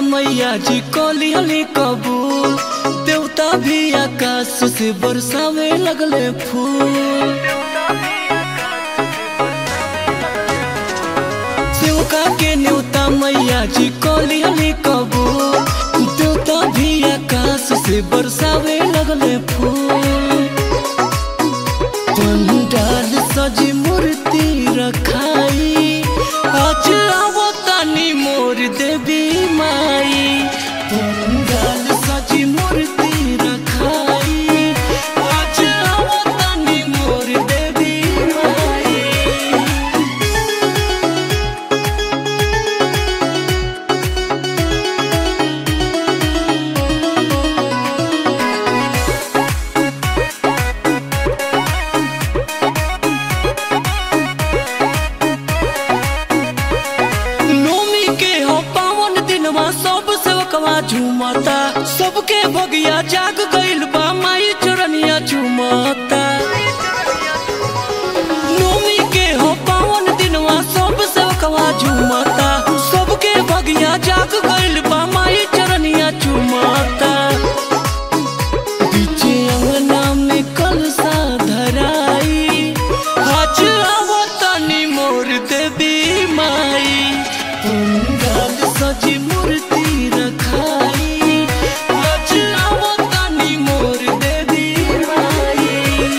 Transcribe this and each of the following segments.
मैया जी कली हली कबूल देवता भी आकाश से बरसावे लगले फूल सेवका के न्योता मैया जी कली हली कबूल देवता भी आकाश से बरसावे लगले फूल पंडाल सजी मूर्ति रखाई आज आवो तानी मोर देवी माई पंडाल सजी मूर्ति रखाई आज आवो तानी मोर देवी माई नोमी के हो पावन दिनवा सब सेवकवा झूमता सबके भगिया जाग गइल बा माई चरनिया झूमता नोमी के हो पावन दिनवा सब सेवकवा झूमता सबके भगिया जाग गइल बा माई चरनिया झूमता बीचे अंगना में कलसा धराई आज आवतानी मोर देवी माई पंडाल सजी मूर्ति रखाई आज आवतानी मोर देवी माई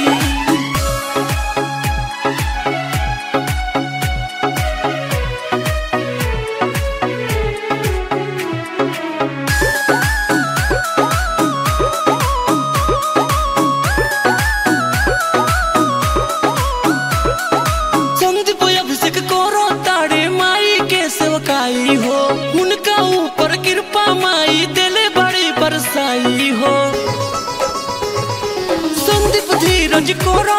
संदीप अभिषेक करो तारे माई के सेवकाई हो उनका ऊपर कृपा माई दिले बड़ी बरसाई हो संदीप धीरज करो